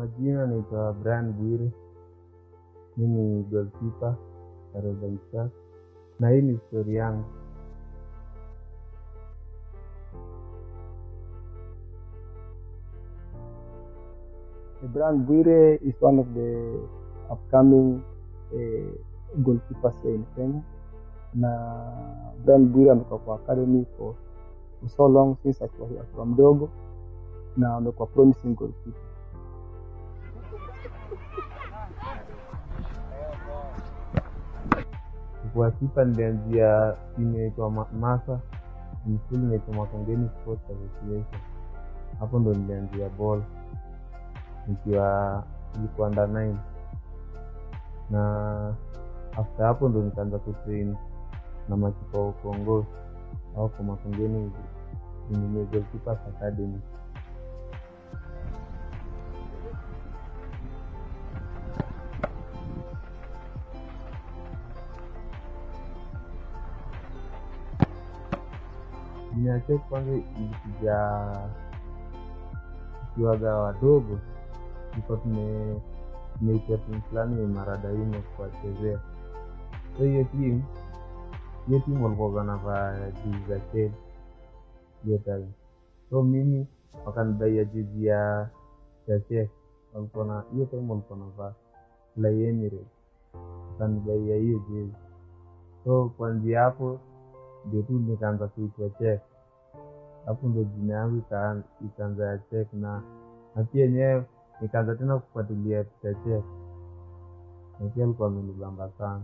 majina naitwa Brian Bwire, mi ni goalkeeper Kariobangi Sharks, na hii ni stori yangu. Brian Bwire is one of the upcoming uh, goalkeepers here in Kenya. Na Brian Bwire amekuwa kwa academy for, for so long since akiwa akiwa mdogo na amekuwa promising goalkeeper. Kwa kipa nilianzia timu inaitwa Ma- Masa, ni shule inaitwa Makongeni Sports Association. Hapo ndo nilianzia ball nikiwa nilikuwa under 9 na after hapo ndo nikaanza kutrain na makipa wa Kongo au kwa Makongeni ni Goalkeepers Academy. Niache kwanza ilikuja tukiwaga wadogo, tulikuwa tume tumeitia timu fulani ya Maradaimo kuwachezea. So hiyo timu hiyo timu walikuwa wanavaa jezi za Chelsea hiyo time. So mimi wakanibaia jezi ya ya Chelsea, walikuwa na hiyo time walikuwa wanavaa Fly Emirates, wakanibaia hiyo jezi. So kuanzia hapo ndio tu nikaanza kuitwa Chek. Hapo ndo jina yangu ika- ikaanza ya Chek na na pia yenyewe nikaanza tena kufuatilia Peter Chek, na pia alikuwa amenibamba sana.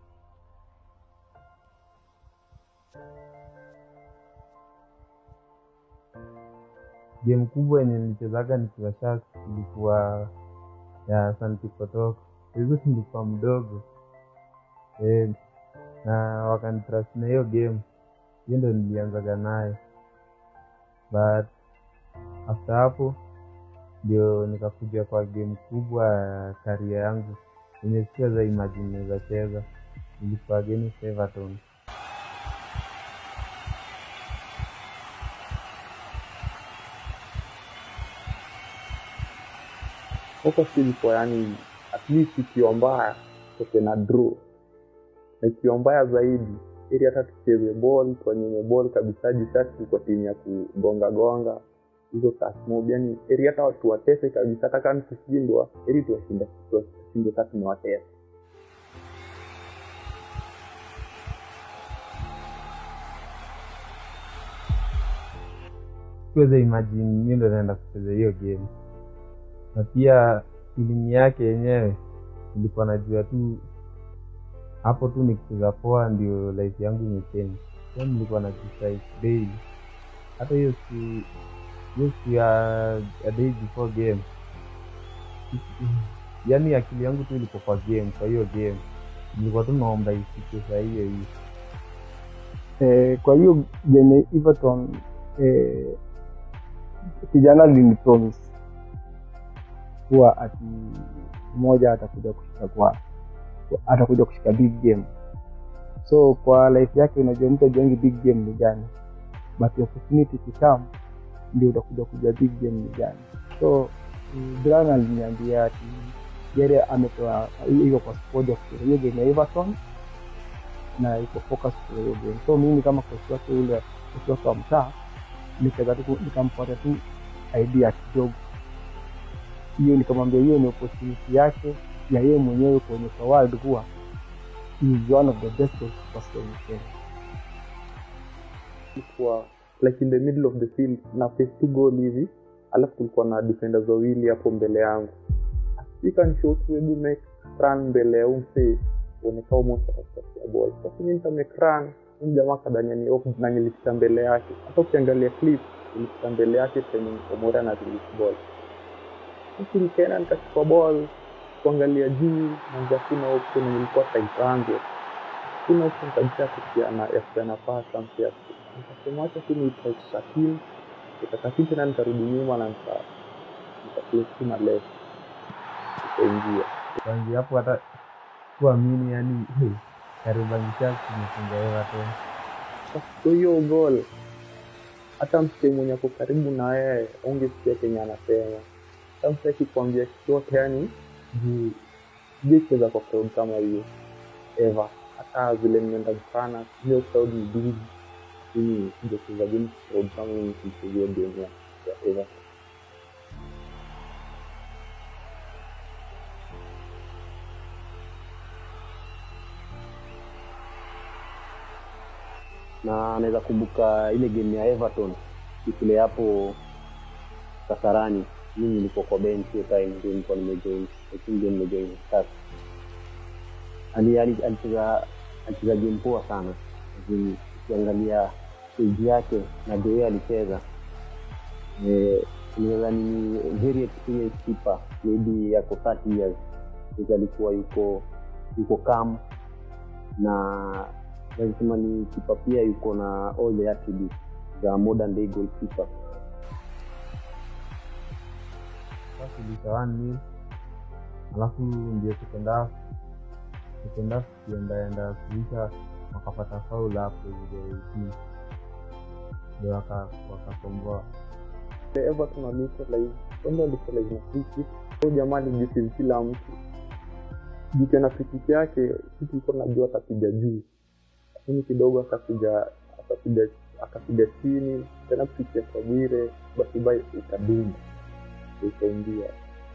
Game kubwa yenye nilichezaga nikiwa Sharks ilikuwa ya Santi Kotoko. Hizo nilikuwa mdogo eh, na wakanitrust na hiyo game hiyo ndo nilianzaga nayo but after hapo ndio nikakuja kwa game kubwa ya karia yangu yenye sikuweza imagine naweza cheza ilikuwa against Everton focus ilikuwa yani at least ikiwa mbaya toke na draw na ikiwa mbaya zaidi ili hata tucheze ball tuanyime ball kabisa juu sasa tulikuwa timu ya kugonga gonga hizo kasmob yani ili hata watu watese kabisa hata kama tukishindwa ili tuwashinde tuwashinde sasa tumewatesa sikuweza imagine mi ndo naenda kucheza hiyo game na pia feeling yake yenyewe nilikuwa najua tu hapo tu nikicheza poa ndio life yangu imechange so nilikuwa na decide daily hata hiyo siku hiyo siku ya ya day before game yaani akili yangu tu ilikuwa kwa game kwa hiyo game nilikuwa tu naomba ifike saa hiyo hiyo Eh, kwa hiyo game Everton eh, kijana alinipromise kuwa ati mmoja atakuja kushika kwa atakuja kushika big game so kwa life yake unajua mtu ajuangi big game ni gani but opportunity kikam ndio utakuja kuja big game ni gani so mm, Brian aliniambia ati yeye amepewa hiyo kwa squad ya kucheza hiyo game ya Everton na iko focus kwa hiyo game so mimi kama coach wake ule coach wake wa mtaa nikaweza tu nikampata tu idea kidogo hiyo nikamwambia hiyo ni opportunity yake ya yeye mwenyewe kuonyesha world kuwa he is one of the best goalkeepers in Kenya ilikuwa like in the middle of the field na face two goal hivi alafu kulikuwa na defenders wawili hapo mbele yangu sikanishotu hebu make run mbele ya umse uonekao mosa katikati ball sasa mimi nita make run huyu jamaa kadania ni off na nilipita mbele yake hata ukiangalia clip nilipita mbele yake penye omora na release ball sasa nikaenda nikachukua ball kuangalia juu nanza kuna option nilikuwa tight angle kuna option kabisa ya kupiana ya kupiana pass na mpia nikasema acha tu nitry kukatili nikakatili tena nikarudi nyuma na nika nikaplay tu na left ikaingia kwanzia hapo hata kuamini yani Kariobangi Sharks imefunga Everton so hiyo gol hata msee mwenye ako karibu na yeye ungesikia kenye anasema samsaki kuambia chochote yani juu sijaicheza kwa crowd kama hiyo ever hata vile nimeenda mchana hiyo crowd ni big lakini sijacheza game crowd kama hiyo nikichezea game ya ya Everton na naweza kumbuka ile game ya Everton ikile hapo Kasarani. Mimi nilikuwa kwa bench hiyo time, ndio nilikuwa nimejoin, I think ndio nimejoin start. Ali ali- alicheza alicheza game poa sana, Lakini ukiangalia stage yake na the way alicheza eh, nadhani ni very experienced keeper, maybe yako 30 years, Because alikuwa yuko yuko calm na lazima ni kipa pia yuko na all the attributes za modern day goalkeeper. Sasa ilika one nil alafu ndio second half second half kiendaenda kuisha wakapata faul hapo ile juu ndio waka- wakakomboa The Everton walikuwa kwanza walikuwa na free kick huyo jamaa alijisimu kila mtu jikiwa na free kick yake sisi tulikuwa najua atapiga juu lakini kidogo akapiga akapiga akapiga chini tena free ya Kabwire basi bai ikadumu ikaingia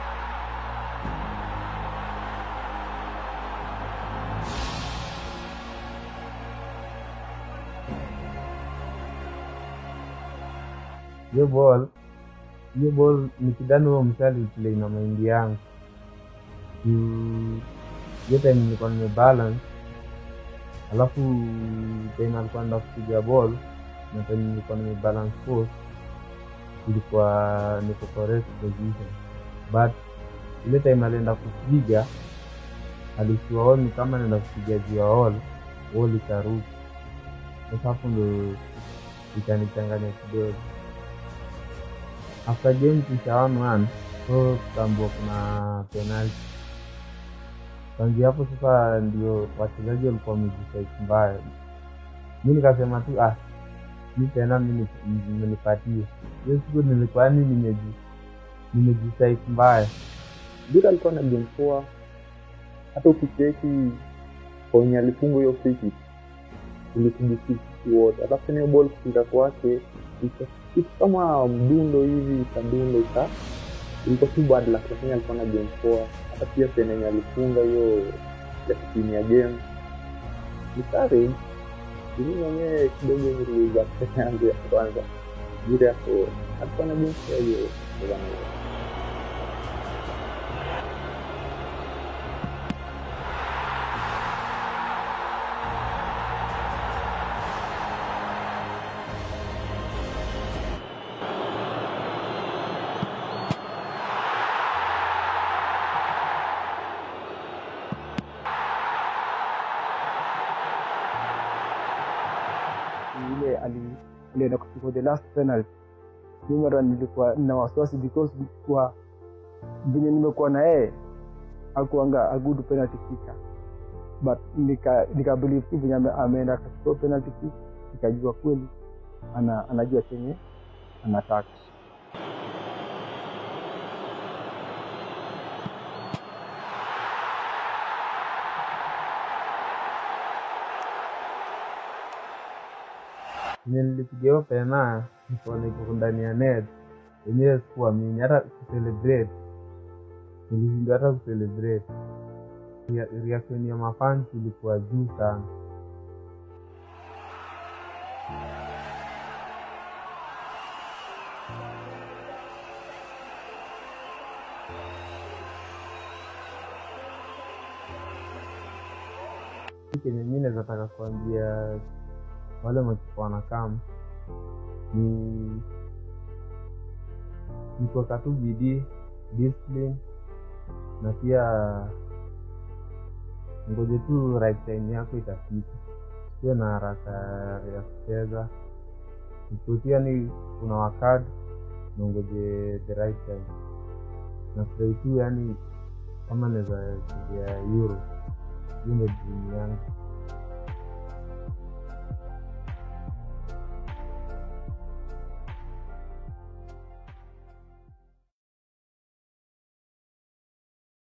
hiyo ball hiyo ball nikidhani huo msali play na maindi yangu juu hiyo time nilikuwa nimebalance alafu time alikuwa nda kupiga ball na time nilikuwa nimebalance post ilikuwa niko correct position but ile time alienda kupiga alishua all ni kama naenda kupiga juu ya all all ikaruka sasa hapo ndo ikanichanganya kidogo after game kisha one one so tukaambiwa kuna penalty kwanzia hapo sasa ndio wachezaji walikuwa wamejisait mbaya mi nikasema tu ah mi tena mi menipatie hiyo siku nilikuwa yani nimeji nimejisait mbaya Bira alikuwa na game poa hata ukicheki kwenye alifunga hiyo free kick ilikujisisi wote alafu tena hiyo ball kupita kwake ika- kitu kama mdundo hivi ikadundo ika ilikuwa tu bad luck lakini alikuwa na game poa hata pia penenye alifunga hiyo ya timu ya game ni courage mimi mwenyewe kidogo niliuza pesa yangu ya kwanza Bira yako alikuwa na game poa hiyo bwana. ile ali- alienda kuchukua the last penalty mimi hata nilikuwa na wasiwasi because kwa venye nimekuwa na yeye akuanga a good penalty kicker but nika nika believe tu venye ame- ameenda akachukua penalty kick nikajua kweli ana, anajua chenye anataka enye nilipiga hiyo pena nikaona iko ndani ya net wenyewe sikuamini hata kucelebrate nilishindwa hata kucelebrate Rea- reaction ya mafans ilikuwa juu sana Kitu kenye mi naweza taka kuambia wale makipa wanakam ni ni kuweka tu bidii discipline na pia ngoje tu right time yako itafika sio na haraka ya kucheza ikiutia ni kuna wakati na ngoje the right time nafurahi tu yani kama naweza chezea euro hiyo ndio dream yangu